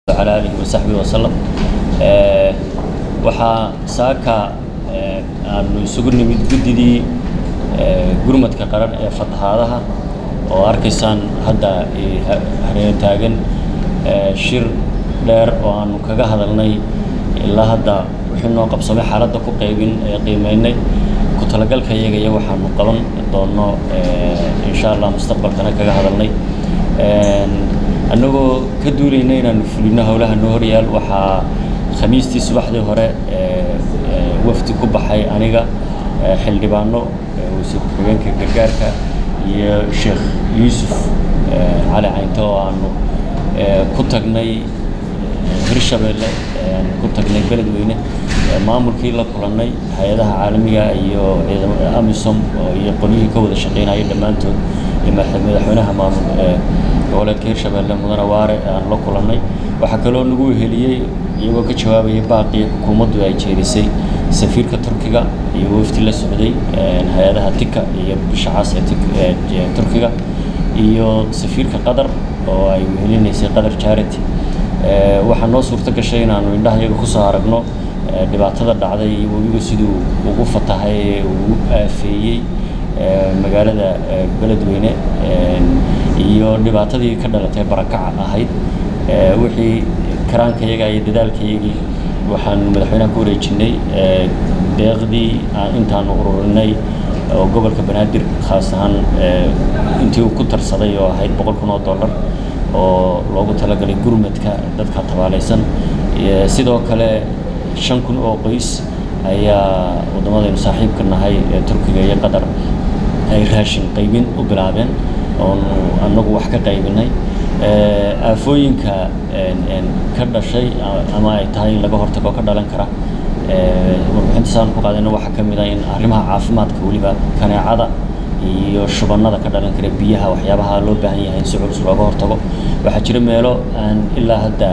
على آله وصحبه وسلم waxaa saaka aanu isugu nimid guddidii gurmadka qaran ee fatahaadaha oo arkaysaan hadda hareer taagan shir dheer oo aanu kaga hadalnay ilaa hadda wixii noo qabsamay xaaladda ku qaybin ee qiimeynay ku talagalka iyaga iyo waxaanu qaban doono insha allah mustaqbalkana kaga hadalnay annagoo ka duulayna inaanu fulino howlaha noo horyaal waxaa khamiistii subaxdii hore wafdi ku baxay aniga xildhibaano wasiir ku-xigeenka gargaarka iyo sheekh yuusuf cali caynto oo aanu ku tagnay hirshabeelle ku tagnay beledweyne maamulkii la kulannay hay-adaha caalamiga iyo ciidamada amisom iyo qolyihii ka wada shaqeynaya dhammaantood iyo madaxweynaha maamul goboleedka hirshabeelle mudane waare aan la kulannay waxaa kaloo nagu weheliyey iyagoo ka jawaabaya baaqii xukuumaddu ay jeedisay safiirka turkiga iyo wafdi la socday hay-adaha tika iyo bisha cas ee turkiga iyo safiirka qatar oo ay wehelinaysay qatar charity waxaa noo suurto gashay inaanu indhaha iyaga kusoo aragno dhibaatada dhacday iyo webigu siduu ugu fatahay ee ugu aafeeyey magaalada beledweyne iyo dhibaatadii ka dhalatay barakaca ahayd wixii karaanka iyaga iyo dadaalka iyagii waxaanu madaxweynaha ku wareejinay deeqdii intaanu ururinay oo gobolka banaadir khaas ahaan intii uu ku tarsaday oo ahayd boqol kun oo dollar oo loogu talagalay gurmadka dadka tabaalaysan sidoo kale shan kun oo qoys ayaa waddamadaynu saaxiibka nahay ee turkiga iyo qatar ay raashin qaybin u bilaabeen oonu annagu wax ka qaybinay aafooyinka ka dhashay ama ay tahay in laga hortago ka dhalan kara warbixinta saan ku qaadayna waxaa ka mid ah in arrimaha caafimaadka weliba kaneecada iyo shubannada ka dhalan kara biyaha waxyaabaha loo baahan yahay in si culus looga hortago waxaa jira meelo aan ilaa hadda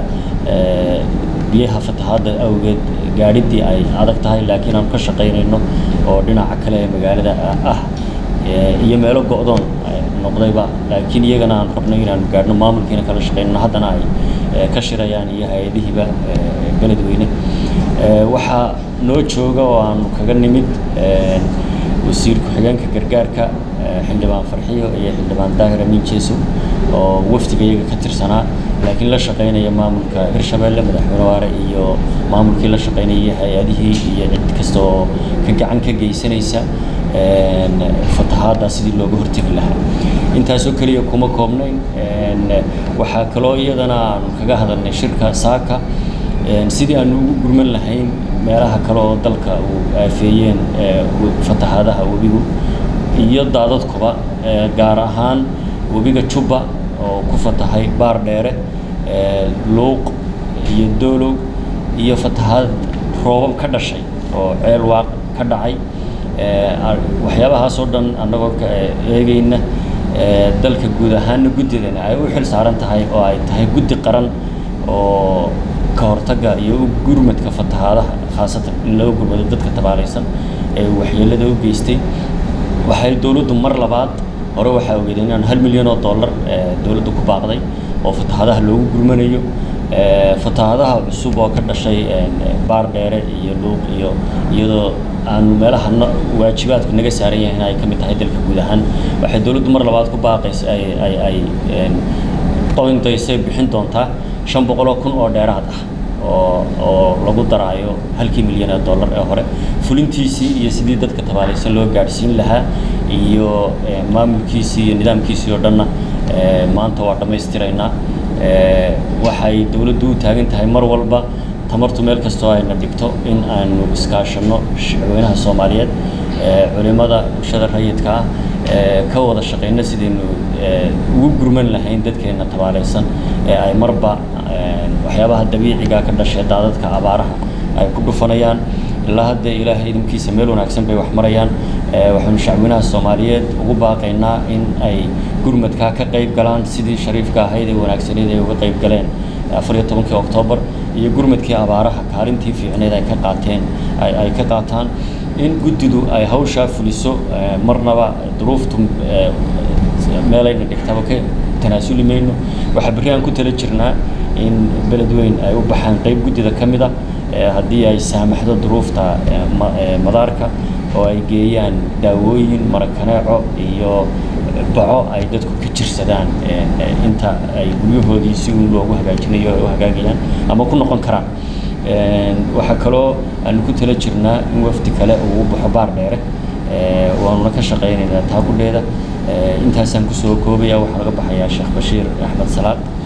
biyaha fatahaadda awgeed gaadhiddii ay adag tahay laakiin aan ka shaqaynayno oo dhinaca kale ee magaalada ah iyo meelo go'doon noqdayba laakiin iyagana aan rabno inaanu gaadhno maamulkiina kala shaqaynno haddana ay ka shirayaan iyo hay-adihiiba beledweyne waxaa noo jooga oo aanu kaga nimid wasiir ku-xigeenka gargaarka xildhibaan farxiyo iyo xildhibaan daahir amiin jeeso oo wafdiga iyaga ka tirsanaa laakiin la shaqaynaya maamulka hirshabeelle madaxweyne waare iyo maamulkii la shaqaynayay hay-adihii iyo cid kasta oo ka gacan ka geysanaysa fatahaadda sidii looga hortegi lahaa intaasoo keliya kuma koobnayn waxaa kaloo iyadana aanu kaga hadalnay shirka saaka sidii aanu ugu gurman lahayn meelaha kale oo dalka uu aafeeyeen fatahaadaha webigu iyo daadadkuba gaar ahaan webiga jubba oo ku fatahay baar dheere luuq iyo doolow iyo fatahaad roobab ka dhashay oo ceel waaq ka dhacay waxyaabahaasoo dhan annagoo eegayna dalka guud ahaanna guddidana ay u xil saaran tahay oo ay tahay guddi qaran oo ka hortagga iyo gurmadka fatahaadaha khaasatan in laga gurmado dadka tabaalaysan ee waxyeelada u geystay waxay dowladdu mar labaad hore waxaa ogeeday inaan hal milyan oo dollar dowladdu ku baaqday oo fatahaadaha loogu gurmanayo fatahaadaha cusub oo ka dhashay baar dheere iyo luuq iyo iyadoo aanu meelaha waajibaadku naga saaran yahay in ay ka mid tahay dalka guud ahaan waxay dowladdu mar labaad ku baaqaysa ay ay ay qoyndaysay bixin doontaa shan boqoloo kun oo dheeraad ah oo oo lagu daraayo halkii milyan ee dollar ee hore fulintiisii iyo sidii dadka tabaalaysan loo gaadhsiin lahaa iyo maamulkiisii iyo nidaamkiisii oo dhanna maanta waa dhammaystiraynaa waxay dowladdu u taagan tahay mar walba tamartu meel kastoo ayna dhigto in aanu iskaashanno shacweynaha soomaaliyeed culimada bulshada rayidka ah ka wada shaqayno sidaynu ugu gurman lahayn dadkeenna tabaalaysan ee ay marba waxyaabaha dabiiciga ka dhashay daadadka abaaraha ay ku dhufanayaan ilaa hadda ilaahay idinkiisa meel wanaagsan bay wax marayaan waxaynu shacweynaha soomaaliyeed ugu baaqaynaa in ay gurmadkaa ka qayb galaan sidii shariifka ahayd ee wanaagsaneed ay uga qayb galeen afar iyo tobankii oktoobar iyo gurmadkii abaaraha kaalintii fiicneed ay ka qaateen ay ka qaataan in guddidu ay hawshaa fuliso marnaba duruuftu meelayna dhigtaba ka tanaasuli mayno waxaa berri aan ku tala jirnaa in beledweyn ay u baxaan qayb guddida ka mid ah haddii ay saamaxdo duruufta madaarka oo ay geeyaan daawooyin marakaneeco iyo baco ay dadku ka jirsadaan inta ay guryahoodii si uun loogu hagaajinayo ay u hagaagayaan ama ku noqon karaan waxaa kaloo aanu ku tala jirnaa in wafdi kale uu u baxo baar dheere waanuna ka shaqaynaynaa taakudheeda intaasaan kusoo koobaya waxaa laga baxayaa sheekh bashiir axmed salaad